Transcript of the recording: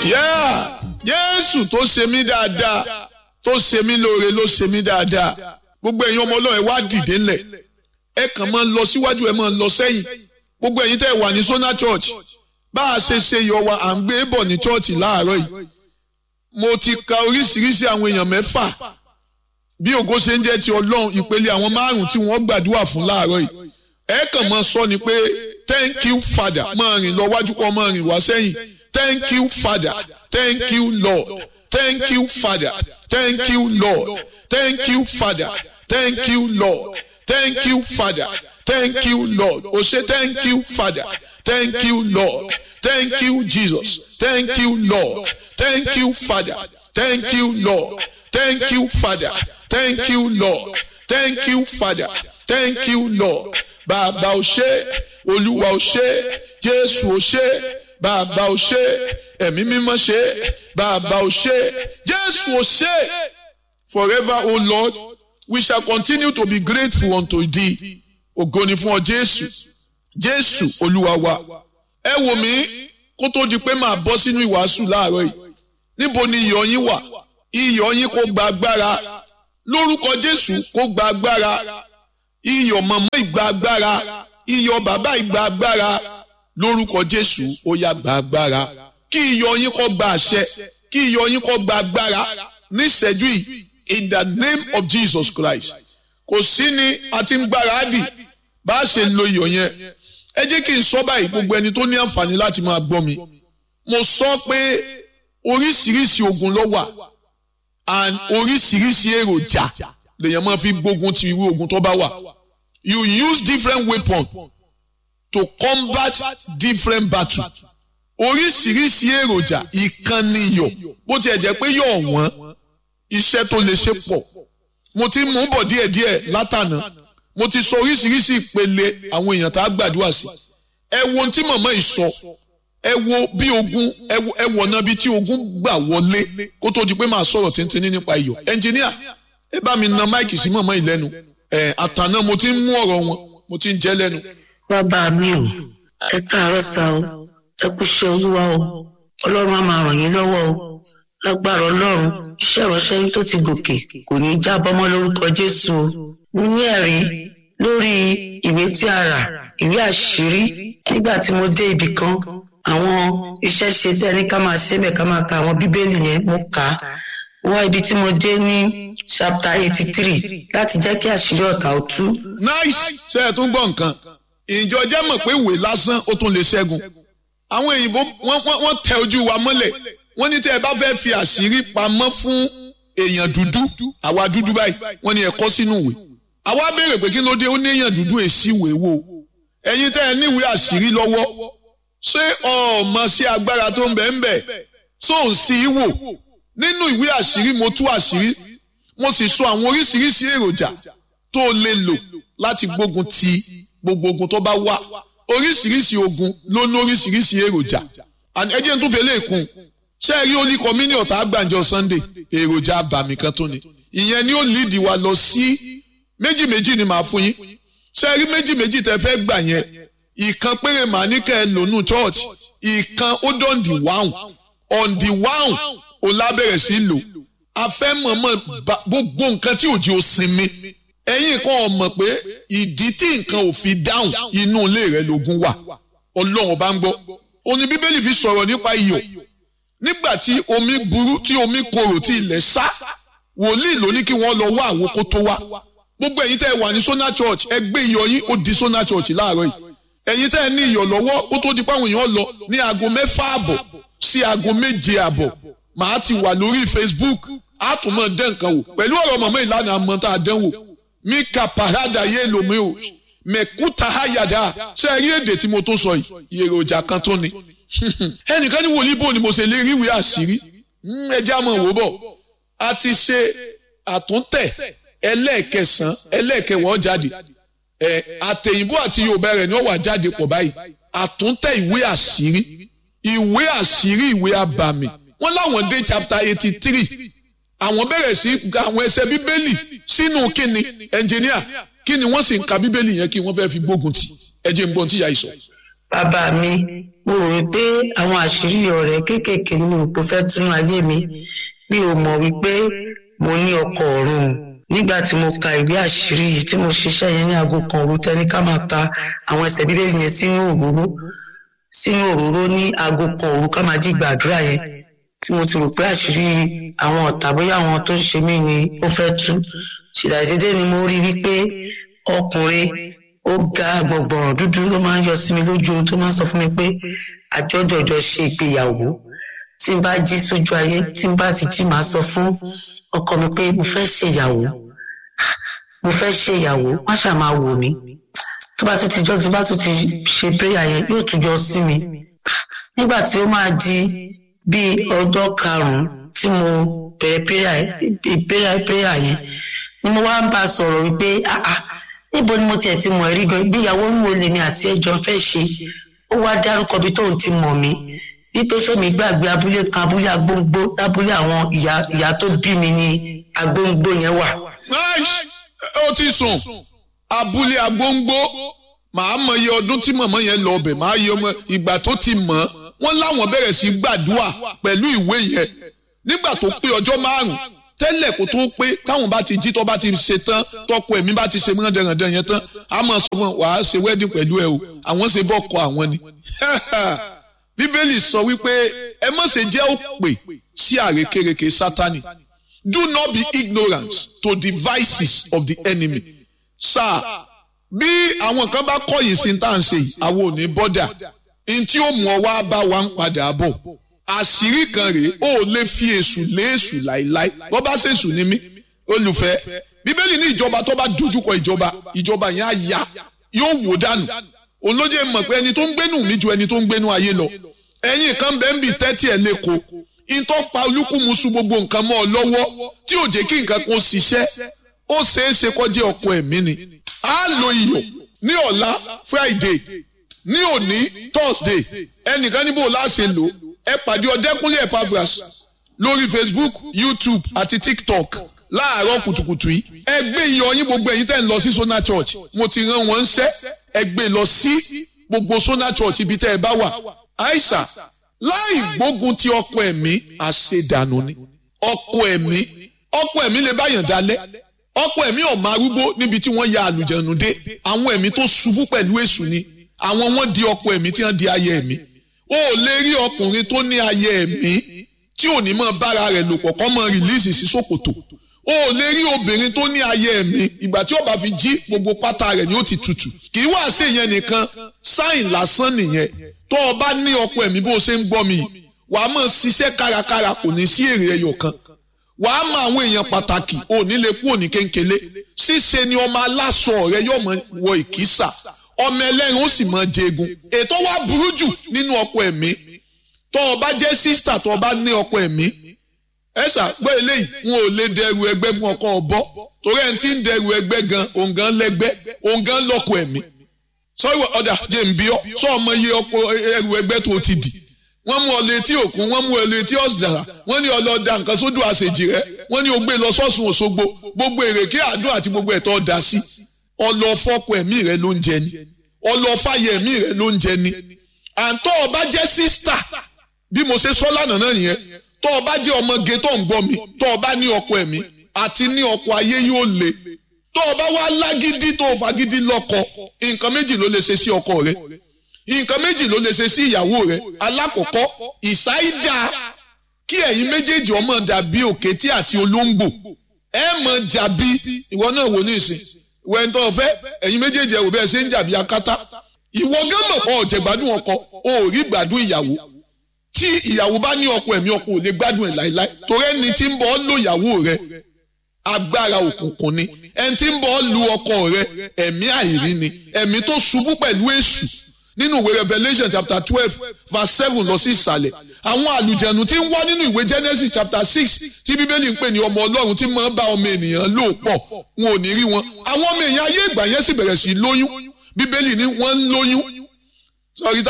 Yeah! Jésù tó ṣe mí dáadáa tó ṣe mí lóore ló ṣe mí dáadáa gbogbo ẹ̀yin ọmọ ọlọ́run ẹ wá dìde ńlẹ̀ ẹ kàn máa lọ síwájú ẹ máa lọ sẹ́yìn gbogbo ẹ̀yin tẹ́ ẹ wà ní Sona Church bá a ṣe ṣe yọ wa à ń gbé bọ̀ ní chọ́ọ̀chì láàárọ̀ yìí mo ti ka oríṣiríṣi àwọn èèyàn mẹ́fà bí ògo ṣe ń jẹ́ ti ọlọ́run ìpele àwọn márùn-ún tí wọ́n gbàdúrà fún láàárọ̀ yìí ẹ kàn máa sọ ni pé thank you father máa rìn lọ wájú kọ́ máa rìn wá sẹ́yìn thank you father thank you lord thank you father thank you lord thank you father thank you lord thank you father thank you lord o ṣe thank you father thank you lord thank you jesus thank you lord thank you father thank you lord thank you father thank you lord thank you father thank you lord bàbá o ṣé olúwa o ṣé jésù o ṣé bàbá o ṣé ẹ̀mí mímọ́ ṣé bàbá o ṣé jésù o ṣé forever o lord we shall continue to be grateful unto thee ògo ni fún ọ jésù jésù olúwa wa ẹ wò mí kó tó di pé màá bọ́ sínú ìwàásù láàárọ̀ yìí níbo ni iyọ̀ yín wà iyọ̀ yín kó gba agbára lórúkọ jésù kó gba agbára iyọ̀ màmá ìgbà agbára iyọ̀ bàbá ìgbà agbára lórúkọ jésù ó yá gba agbára kí iyọ̀ yín kó gba àṣẹ kí iyọ̀ yín kó gba agbára níṣẹ́jú yìí in the name of jesus christ kò sí ni a ti ń gbáradì bá a ṣe lo iyọ̀ yẹn ẹ jẹ́ kí n sọ báyìí gbogbo ẹni tó ní àǹfààní láti máa gbọ́ mi mo sọ pé oríṣiríṣi ogun ló wà and oríṣiríṣi èròjà lèèyàn máa fi gbógun ti irú ogun tó bá wà you use different weapon to combat different battle oríṣiríṣi èròjà ìkànnì iyọ̀ bó tiẹ̀ jẹ́ pé yọ̀ wọ́n iṣẹ́ tó lè ṣe pọ̀ mo ti mú bọ̀ díẹ̀díẹ̀ látànà mo ti sọ oríṣiríṣi ìpele àwọn èèyàn tá a gbàdúrà sí ẹ wo ohun tí màmá yìí sọ ẹ wo bí ogun ẹ wọ̀ náà bí tí ogun gbà wọlé kó tó di pé màá sọ̀rọ̀ tíntìní nípa iyọ̀ ẹnjìníà ẹ bá mi na máìkì sí màmá yìí lẹ́nu ẹ àtànà mo ti ń mú ọ̀rọ̀ wọn mo ti ń jẹ́ lẹ́nu. bàbá mi ò ẹ káàárọ̀ sá o ẹ kú iṣẹ́ olúwa o ọlọ́run á máa ràn yín lọ́wọ́ o lágbára ọlọ́run iṣẹ́ ìránṣẹ́ yín tó ti gòkè kò ní í jábọ́ mọ́ lórúkọ jésù o mo ní ẹ̀rí lórí ìwé tí a rà ìwé àṣírí nígbà tí mo dé ibì kan àwọn iṣẹ́ ṣe tẹ́ ní ká máa ṣe bẹ́ẹ̀ ká máa ka àwọn bíbélì yẹn mo kà á wá ibi tí mo dé ní chapter eighty three láti jẹ́ kí àṣírí ọ̀tá ó tú. nice ṣe é tún gbọ́ nǹkan ìjọ jẹ́ mọ̀ pé ìwé lásán ó tún lè ṣẹ́gun àwọn òyìnbó wọ́n tẹ ojú wa mọ́lẹ̀ wọ́n ní tẹ́ ẹ bá fẹ́ fi àṣírí pamọ́ fún èèyàn dúdú àwa dúdú báyìí wọ́n ní ẹ kọ sínú ìwé àwa béèrè pé kí ló dé ó ní èèyàn dúdú èsì ìwé wo ẹ̀yin tẹ́ ẹ níwèé àṣírí lọ́wọ́ ṣé ọmọ sí agbára tó ń bẹ ń bẹ tó ń sí í wò nínú ìwé àṣírí mo tú àṣírí mo sì sọ àwọn oríṣiríṣi èròjà tó lè lò láti gbógun ti gbogbo ogun tó bá wà oríṣiríṣi ogun ló ní oríṣiríṣi èròjà ẹ jẹ́ n tún fẹ́ lè kún ṣé ẹ rí olí kọ́mínì ọ̀tá àgbàǹjọ Sunday èròjà àbàmì kan tó ni ìyẹn ni ó líìdì wa lọ sí méjì méjì ni màá fún yín ṣé ẹ rí méjì méjì tẹ́ fẹ́ gbà yẹn ìkan péré màá ní kẹ́ ẹ lónú church ìkan ó dán di wáhùn on the wáhùn ò lábẹ̀rẹ̀ sí lò a fẹ́ mọ̀mọ́ gbogbo nǹkan tí òjì ò sinmi ẹ̀yin kan ò mọ̀ pé ìdí tí nǹkan ò fi dáhùn inú ilé rẹ̀ lógun wà ọlọ́run bá ń gbọ́ òní bíbélì fi sọ̀rọ̀ nípa iyọ̀ nígbà tí omi burú tí omi korò tí ilẹ̀ sá wòlíì ló ní kí wọ́n lọ wá àwọn kó tó wá gbogbo ẹ̀yin tẹ́ ẹ wà ní Sona Church ẹ gbé iyọ̀ yín ó di Sona Church láàárọ̀ yìí ẹ̀yin tẹ́ ẹ ní iyọ̀ lọ́wọ́ ó tó di páwọn èèyàn lọ ní aago mẹ́fà àbọ̀ sí aago méje àbọ̀ màá ti wà lórí Facebook á tún mọ̀ dẹ́ nǹkan wò pẹ̀lú ọ̀rọ̀ mọ̀mọ́ ìlànà àmọ́ tá a dán wò mí ka parada yé lomi o mẹ̀kúta hayada ṣé ẹ rí èdè tí mo tó sọ yìí èròjà kan tó ni ẹnìkan ní wòlíì bò ni mo ṣe lè rí ìwé àṣírí ẹjẹ́ àmọ́ wò bọ̀ a ti ṣe àtúntẹ̀ ẹlẹ́ẹ̀kẹsàn ẹlẹ́ẹ̀kẹwọ́ jáde ẹ àtẹ̀yìnbó àti yorùbá rẹ̀ ni wọ́n wà jáde pọ̀ báyìí àtúntẹ̀ ìwé àṣírí ìwé àṣírí ìwé abàmì wọ́n láwọn dé chapter eighty three àwọn bẹ̀rẹ̀ sí àwọn ẹsẹ̀ bíbélì sínú kíni ẹnjìníà kíni wọ́n sì ń ka bíbélì yẹn kí wọ́n fẹ́ fi gbógun tì ẹ jẹ́ n gbọ́n tí ìyá yìí sọ. bàbá mi mo rò wípé àwọn àṣírí ọ̀rẹ́ kéékèèké nínú òpó fẹ́ tún ayé mi mi ò mọ̀ wípé mo ní ọkọ ọ̀run nígbà tí mo ka ìwé àṣírí yìí tí mo ṣiṣẹ́ yẹn ní aago kan òru tẹ́ni ká máa ka àwọn ẹsẹ̀ bíbélì yẹn sínú òróró sínú òróró ní aago kan òru ká máa jí gbàdúrà yẹn tí mo ti rò pé àṣírí àwọn ọ̀tá bóyá àwọn tó ń ṣe mí ni ó fẹ́ tú ṣìdàdédé ni mo rí wípé ọkùnrin ó ga gbọ̀ngbọ̀n dúdú ló máa ń yọ sí mi lójú ohun tó máa ń sọ fún mi pé àjọjọjọ ṣe ìgbéyàwó tí n bá jí sójú ayé tí n bá ti jí màá sọ fún ọkọ mi pé mo fẹ́ ṣèyàwó mo fẹ́ ṣèyàwó wọ́n ṣáà máa wò mí tó bá tún ti jọ́ tó bá tún ti ṣe péyà yẹn yóò tún jọ sí mi nígbà tí ó máa di bíi ọjọ́ karùn-ún tí mo bẹ̀rẹ̀ péyà péyà yẹn ni mo wá ń bá a sọ̀rọ̀ wípé ah ah níbo ni mo tiẹ̀ ti mọ̀ rí gan ìgbéyàwó ń wo lèmi àti ẹjọ́ fẹ́ ṣe ó wá dárúkọ bí tóun ti mọ̀ mí wípé sẹ́mi gbàgbé abúlé kan abúlé agbóngbó lábúlé àwọn ìyá ìyá tó bí mi ní agbóngbó yẹn wà. ó ti sùn abúlé agbóngbó màá mọ iye ọdún tí mọ̀mọ́ yẹn lọ ọbẹ̀ màá yẹ ọmọ ìgbà tó ti mọ̀ wọ́n láwọn bẹ̀rẹ̀ sí gbàdúrà pẹ̀lú ìwé yẹn nígbà tó pé ọjọ́ márùn-ún tẹ́lẹ̀ kó tó pé táwọn bá ti jí tó bá ti ṣe tán tọkọ ẹ̀mí bá ti ṣe mọ́ndẹ̀rẹ̀ndẹ̀ yẹn tán a máa sọ fún wàá ṣe wedding pẹ̀lú ẹ o àwọn ṣe bọ́kọ àwọn ni. bíbélì sọ wípé ẹ má ṣe jẹ́ òpè sí àrékérekè sátani do not be ignorant to the vices of the enemy. sáà bí àwọn kan bá kọ̀yìn sí tá à ń ṣe yìí àwọn ò ní bọ́dà n tí ó mú ọ wá bá wa ń padà bọ̀ àṣírí kan rèé ó lè fi èṣù lé èṣù láéláé wọ́n bá ṣèṣù ní mí olùfẹ́ bíbélì ní ìjọba tó bá dojúkọ ìjọba ìjọba yẹn á ya yóò wò dànù òun ló jẹ́ mọ̀ pé ẹni tó ń gbénú mi ju ẹni tó ń gbénú ayé lọ ẹ̀yin kan bẹ́ẹ̀ ń bì tẹ́tí ẹ̀ lẹ́kọ̀ọ́ ìtọ́ pa olúkúmuṣu gbogbo nǹkan mọ́ ọ lọ́wọ́ tí ò jẹ́ kí nǹkan kan ṣiṣẹ́ ó ṣeé ṣe kọjá ọkọ ẹ̀mí ni á lo iyọ̀ ní ọ̀la Friday ní òní Thursday ẹnìkan níbo láṣẹ lò ẹ pàdé ọdẹkùnlé Epaphras lórí Facebook YouTube àti TikTok láàárọ̀ kùtùkùtù yìí ẹ gbé iyọ̀ yín gbogbo ẹ̀yin tẹ́ ń lọ sí Sona Church mo ti rán wọn ṣẹ́ ẹ gbé lọ sí gbogbo Sona Church ibi tẹ́ ẹ bá wà àìsà láì gbógun ti ọkọ ẹ̀mí àṣedànù ni ọkọ ẹ̀mí ọkọ ẹ̀mí lè báyàn dalẹ̀ ọkọ ẹ̀mí ọ̀mọ arúgbó níbi tí wọ́n ya àlùjẹ̀nù dé àwọn ẹ̀mí tó ṣubú pẹ̀lú èṣù ni àwọn wọ́n di ọkọ ẹ̀mí tí wọ́n di ayé ẹ̀mí o ò lè rí ọkùnrin tó ní ayé ẹ̀mí tí ò ní mọ bára rẹ̀ lò pọ̀ kọ́ mọ rìlíìsì sí ṣòkòtò o ò lè rí obìnrin tó ní ayé ẹ̀mí ìgbà tí ó bá fi jí gbogbo pátá rẹ̀ ni ó ti tutù kì í wá sí ìyẹn nìkan sáìn lásán nìyẹn tó o bá ní ọkọ ẹ̀mí bó o ṣe ń gbọ́ mi wàá mọ̀ ṣiṣẹ́ kárakára kò ní sí èrè ẹyọ kan wàá mọ àwọn èèyàn pàtàkì ò ní lè kú òní kéńkélé ṣíṣe ni ọmọ aláṣọ rẹ yóò mọ wọ ìkísà ọmọ ẹlẹ́rìn ó sì mọ jẹgun ètò wa burú jù nínú ọkọ ẹ̀mí tó o bá jẹ́ sísítà tó o bá ní ọkọ ẹ̀mí ẹ ṣàgbọ́ eléyìí wọn ò lè dẹrù ẹgbẹ́ fún ọkọ ọ̀bọ torí ẹni tí ń dẹrù ẹgbẹ́ gan òun gan lẹ́gbẹ́ òun gan lọ́kọ ẹ̀mí sọ́wọ́ ọ̀dà jẹ́ ń bí ọ́ sọ ọmọ iye ọkọ ẹrù ẹgbẹ́ tó ti dì wọ́n mú ọ létí òkun wọ́n mú ọ létí ọ̀sìdàrà wọ́n ní ọlọ́dà nǹkan sódò àṣejì rẹ wọ́n ní o gbé lọ sọ́sùn òṣogbo gbogbo èrèké àdúrà àti gbogbo ẹ̀tọ́ ọ̀dà sí ọlọ́fọ́kọ ẹ̀mí rẹ ló ń jẹ ni ọlọ́fàyẹ ẹ̀mí rẹ ló ń jẹ ni àǹtọ́ ọba jẹ́ sísítà bí mo ṣe sọ lánàá náà nìyẹn tọ́ ọba jẹ́ ọmọge tó ń gbọ́ mi tọ́ ọba ní ọkọ ẹ̀mí àti ní ọkọ ayé yóò le tọ́ ọba wá lágídí tó fagídí lọ́kọ nǹkan méjì ló lè ṣe sí ọkọ rẹ nǹkan méjì ló lè ṣe sí ìyàwó rẹ alákọ̀ọ́kọ́ ìsáídà kí ẹ̀yin méjèèjì ọmọ dàbí òkété àti olóńgbò ẹ mọ̀ jàbí ìwọ náà wò ní ìsìn wẹ́ńtọ́ ọ̀fẹ́ ẹ̀yin méjèèjì ẹ̀wò bẹ́ẹ̀ ṣe ń jàbí akátá ìwọ gánmọ̀ ọ̀ jẹ̀ gbádùn ọkọ o ò rí gbádùn ìyàwó tí ìyàwó bá ní ọkọ ẹ̀mí ọkọ ò lè gbádùn ẹ̀ láéláé torí ẹni tí ń bọ̀ ọ́ lò ìyàwó rẹ agbára òkùnkùn ni ẹni tí ń bọ̀ ọ́ lu ọkọ rẹ ẹ̀mí àìrí ni ẹ̀mí tó ṣubú pẹ̀lú èṣù nínú ìwé Revelation chapter twelve verse seven lọ sí ìsàlẹ̀ àwọn àlùjẹ̀nù tí ń wá nínú ìwé Genesis chapter six tí bíbélì ń pè ní ọmọ ọlọ́run tí máa ń bá ọmọ ènìyàn lò pọ̀ wọn ò ní rí wọn àwọn ọmọ èèyàn ayé ìgbà yẹn sì bẹ̀rẹ̀ sí lóyún bíbélì ní wọ́n ń lóyún sọrí